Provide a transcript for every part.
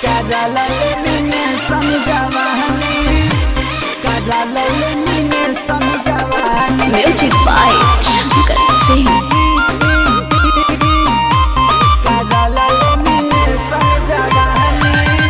कराला में समझावानी कराला में समझावानी म्यूजिक बाय शंकर सिंह कराला में समझावानी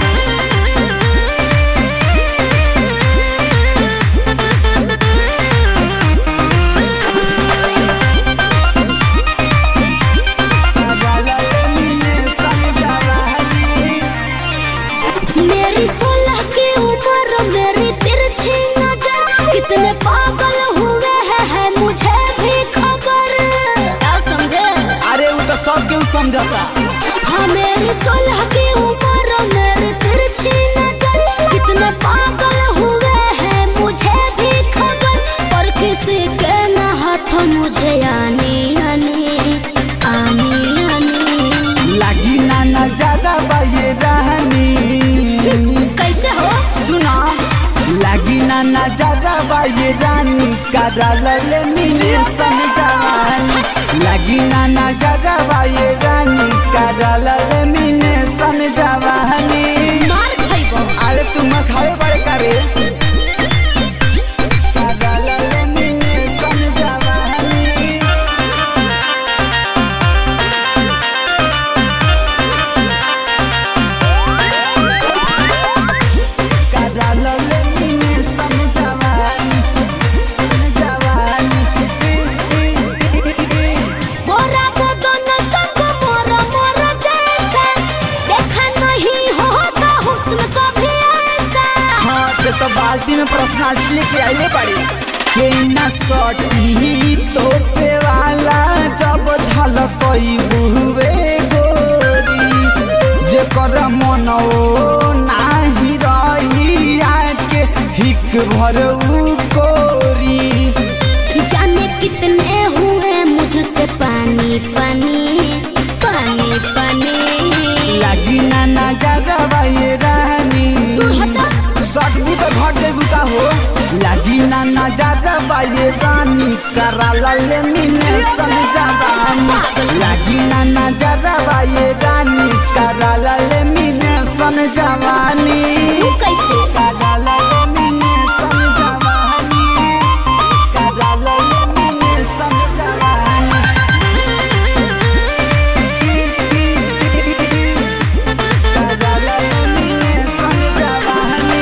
कराला में समझावानी मेरी सोलह की उम्र मेरी तिरछी नजर कितने पागल हुए हैं है मुझे भी खबर क्या समझे अरे वो तो सब क्यों समझाता हाँ मेरी सोलह की उम्र मेरी तिरछी नजर कितने पागल हुए हैं मुझे भी खबर पर किसी के न हाथ मुझे आनी आनी आनी आनी लगी ना नजारा बाये रहनी कैसे हो सुना लगी ना नजारा बाये रानी कराला में समझावानी लगी ना नजारा बाये रानी कराला में समझावानी मार खइबो अरे तुम खाए बड़े करे कराला में समझावानी कराला में समझावानी समझावानी बोरा बदन संग मोरा मोरा जैसा देखा नहीं होता हुस्न कभी ऐसा हाँ के तो बाल्टी में पर्सनालिटी लेके आइले पड़ी के ना सटी तो पे वाला जब झलकई बुवे गोरी जे कर मन ओ नाही रही आके हिक भर उ कोरी जाने कितने हुए मुझसे पानी पानी पानी पानी लगी ना नजर ये रानी दूर हटा सटबू तो घट देबू का हो लगी ना नजर ये रानी कराला ले मिने समझावानी लगी ना नजर ये रानी कराला ले मिने समझावानी तू कैसे कराला ले मिने समझावानी कराला ले मिने समझावानी कराला ले मिने समझावानी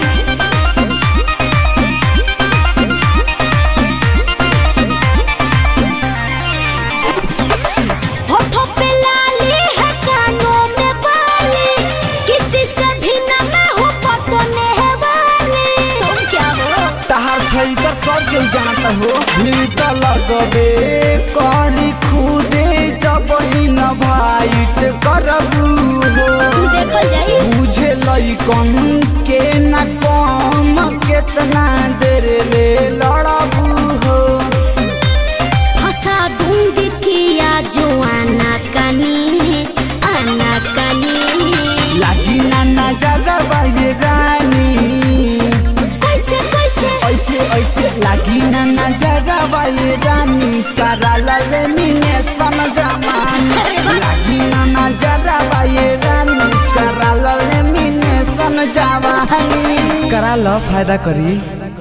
होठों पे लाली है कानों में बाली किसी से भी न मैं हूँ पटने वाली तुम क्या हो तहार छई तो सब केहू जानता हो भीड़ तो लगबे करी खुदे जब ही न भाइट करबू हो देखल जाई बुझे लइकन के न कम केतना देर ले लड़बू हो हंसा दूंगी किया जो आना कानी आना कानी लागी ना नजर ये रानी कैसे कैसे ऐसे ऐसे लागी ना नजर ये रानी कराला ले मिने समझावानी लागी ना नजर ये रानी कराला ले मिने समझावानी करा लो फायदा करी